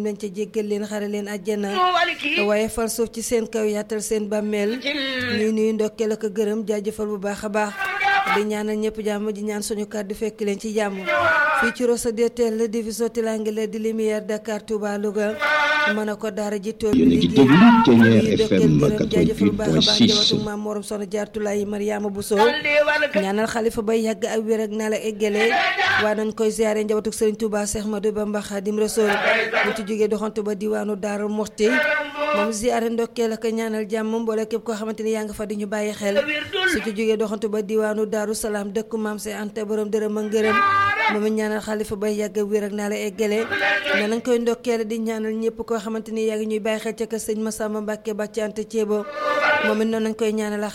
nañ ca jéggal leen xare leen àjjana waaye fal suuf ci seen kaw yaatal seen bàmmeel ñuy nuyu ndokkeel ak gërëm jaajëfal bu baax a baax di ñaanal ñëpp jàmm di ñaan suñu kàddu fekk leen ci jàmm fii ci Rosso DTL division Tilangile di lumière Dakar Touba Louga mën a ko daara ji tool bi liggéey ñuy ndokkeel gërëm jaajëfal bu baax a baax jawatu maam morom soxna jaartulaay Mariama Bousso ñaanal xalifa bay yàgg ak wér ak naa la eggale waa nañ koy ziare njabootu Serigne Touba Cheikh Madou Bamba Khadim Rasoul bu ci jógee doxantu ba diwaanu Daaru Muxti moom ziare ndokkeel ak ñaanal jàmm mboole képp koo xamante ni yaa nga fa di ñu bàyyi xel su ci jógee doxantu ba diwaanu Daaru Salaam dëkku maam see ante borom dërëm ak ngërëm moom it ñaanal xalifa bay yàgg ak wér ak naa la eggale ne nañ koy ndokkeel di ñaanal ñëpp koo xamante ni yaa ngi ñuy bàyyi xel ca kër sëñ Massamba Mbacke Bàcc Anta Ceebo moom it noonu nañ koy ñaanal